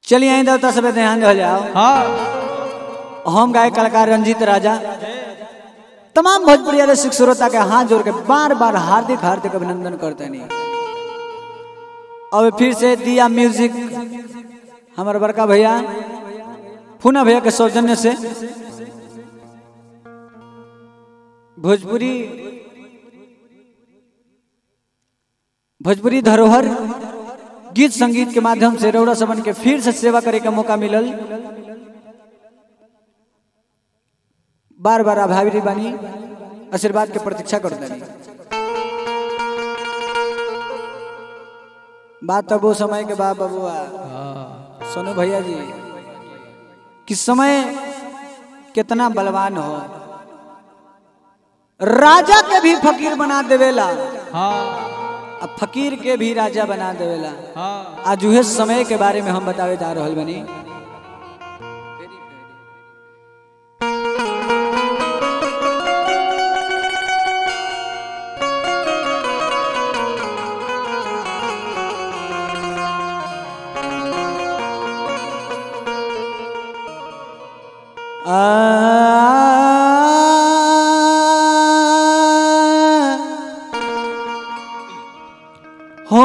चलिए आई देवता सब ध्यान हो जाओ हाँ हम गायक कलाकार रंजीत राजा तमाम भोजपुरी रसिक श्रोता के हाथ जोड़ के बार बार हार्दिक हार्दिक अभिनंदन करते नहीं अब फिर से दिया म्यूजिक हमारे बड़का भैया फूना भैया के सौजन्य से भोजपुरी भोजपुरी धरोहर गीत संगीत के माध्यम से रौड़ा सबन के फिर से सेवा करे के मौका मिलल बार बार आभारी बानी आशीर्वाद के प्रतीक्षा कर देनी बात तब वो समय के बाद बबुआ सोनू भैया जी कि समय कितना बलवान हो राजा के भी फकीर बना देवेला हाँ अब फकीर के भी राजा बना देवेला हाँ आज उहे समय के बारे में हम बतावे जा रहल बनी हो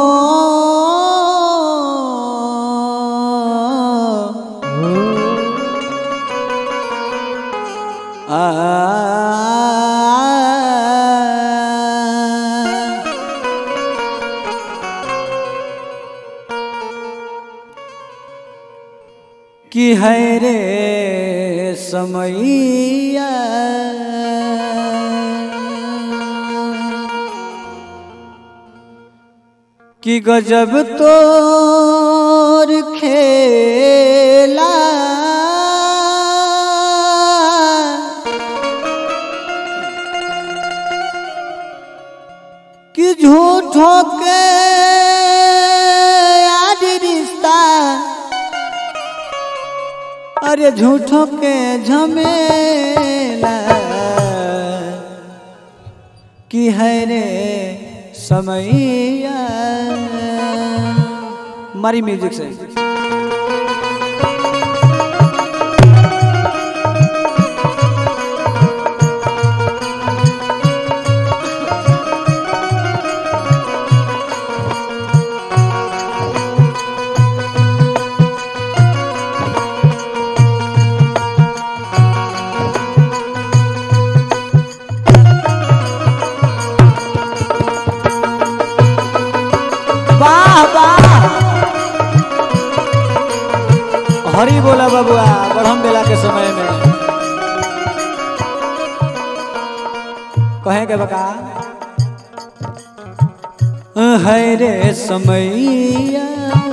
कि है रे समैया कि गजब तोर खेला कि झूठो के आज रिश्ता अरे झूठो के झमेला कि है रे समैया मारी म्यूजिक से वाह वाह हरी बोला बबुआ ब्रह्म बेला के समय में कहे के बका है रे समैया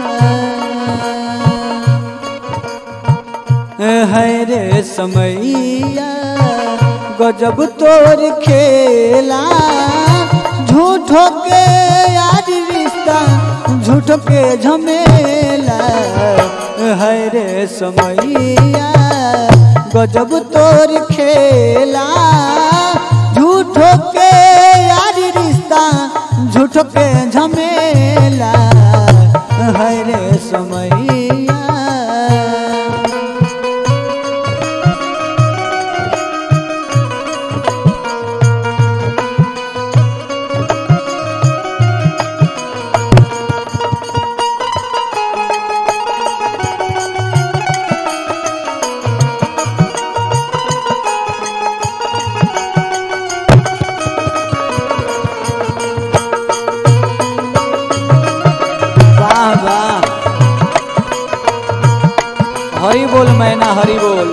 है रे समैया गजब तोर खेला झूठो के यार रिश्ता झूठो के झमेला है रे समैया गजब तोर खेला झूठो के यार रिश्ता झूठो के झमेला है रे समैया वाह वाह हरी बोल मैना हरी बोल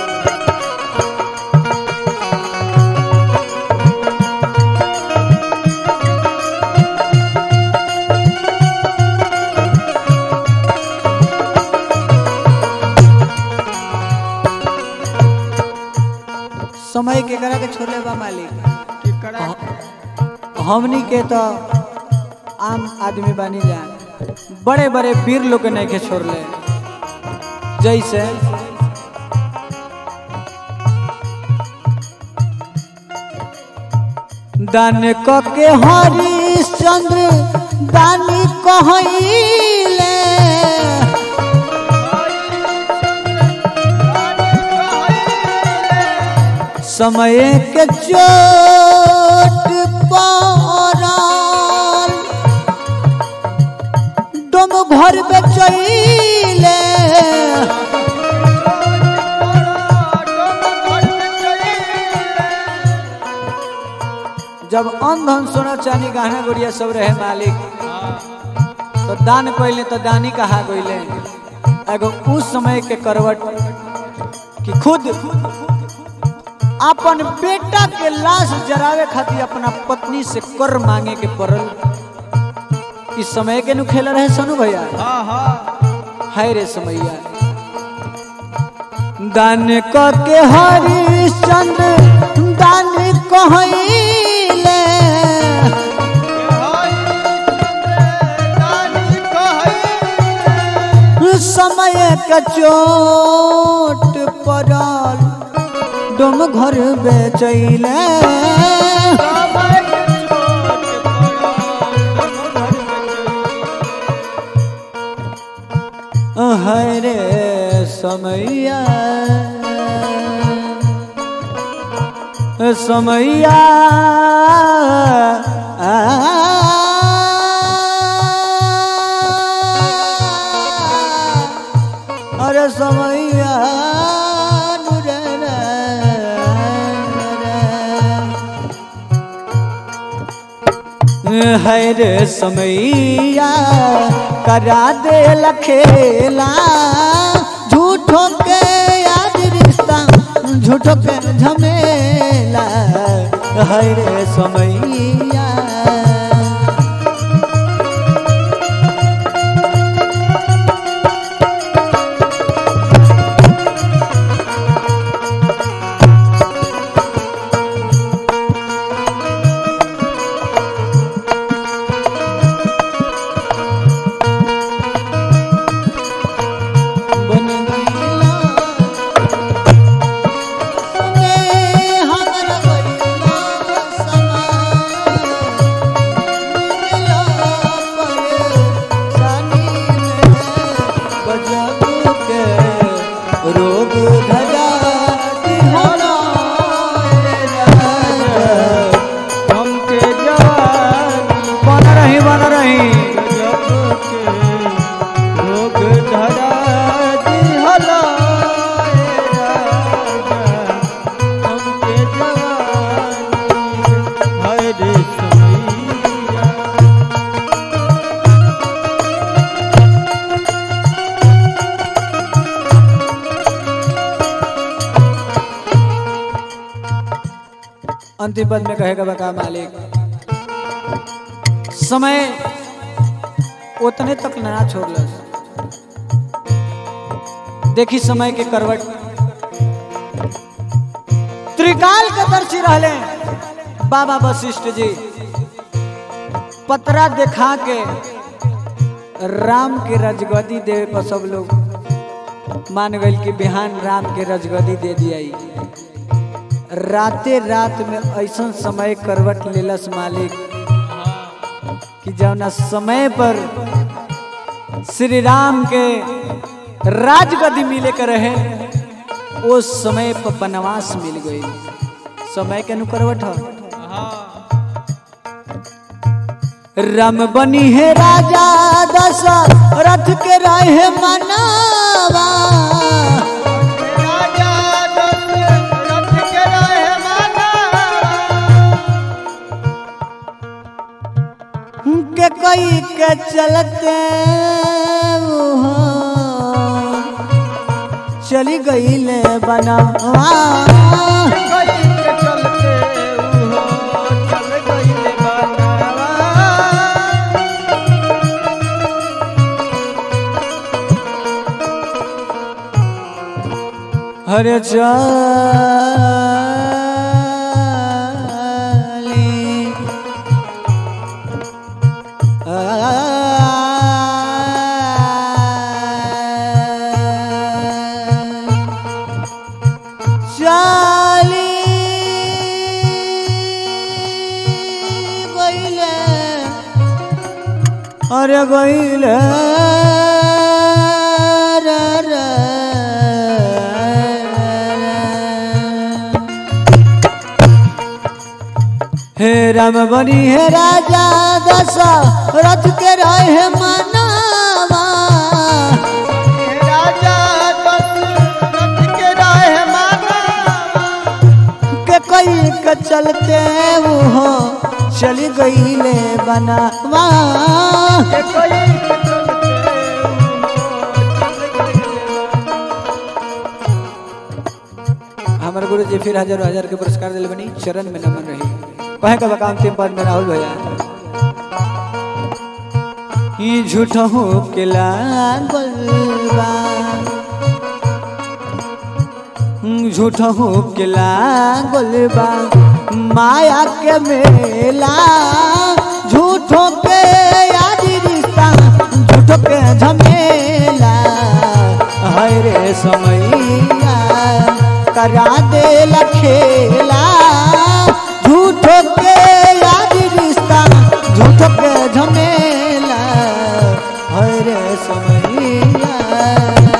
समय के करा के छोड़ले बा मालिक कि करा हमनी के तो आम आदमी बनी जा बड़े बड़े वीर लोग के नहीं के छोड़ले जैसे दान क के हरिश्चंद्र दानी कहले समय के चोट पड़ल डोम घर बेचैले जब अन धन सोना चांदी गहना गुड़िया सब रहे मालिक तो दान कइले तो दानी कहा गइले एगो उस समय के करवट कि खुद अपन बेटा के लाश जरावे खातिर अपना पत्नी से कर मांगे के पड़ल इस समय के नु खेल रहे सनु भैया हाय रे समैया दान क के हरिश्चंद्र दान कहैले समय के चोट पड़ल डोम घर बेचैले हरे समैया समैया अरे समैया नुरे रे रे। है रे समैया करा दे लखेला झूठो के याद रिश्ता झूठो के झमेला है रे समैया बन गईला सुने हमर गईला समा मिला पर सानी में बजब के रोग धरा दिहला हमके जवानी बन रही बन रही गजब के रोग धरा दिहला ए राजा। हमके जवानी हाय रे समैया अंतिम पद में कहेगा बका मालिक समय उतने तक ना छोड़लस देखी समय के करवट त्रिकाल के दर्शी रहले बाबा वशिष्ठ जी पतरा देखा के राम के रजगदी देवे पर सब लोग मान गए कि बिहान राम के रजगदी दे दिया राते रात में ऐसा समय करवट लेलस मालिक कि जौना समय पर श्री राम के राजगदी मिले के रहे उस समय पर बनवास मिल गई समय के अनुकरवट ह राम बनी है राजा दशरथ के रहे मनावा राजा दशरथ के रहे माना के कई के चलते वो चली गई ले बनवा गई के चलते उहो चल गईले बनवा हरे चाली चाली गईले अरे गईले रे रे रे। राम बनी है राजा दशा रथ के रहे मनावा हे राजा दशरथ के रहे माना के कई के चलते वो चली गई ले बनावा के कोई के चलते हमारे गुरु जी फिर हजार हजार के पुरस्कार दिल बनी चरण में नमन रही कहे का बकाम तीन पद में राहुल भैया ई झूठ हो के लागल बा झूठ हो के लागल बा माया के मेला झूठो के यादी रिश्ता झूठो के झमेला हाय रे समैया करा दे खेला झूठो के यादी रिश्ता झूठो के झमेला हाय रे समैया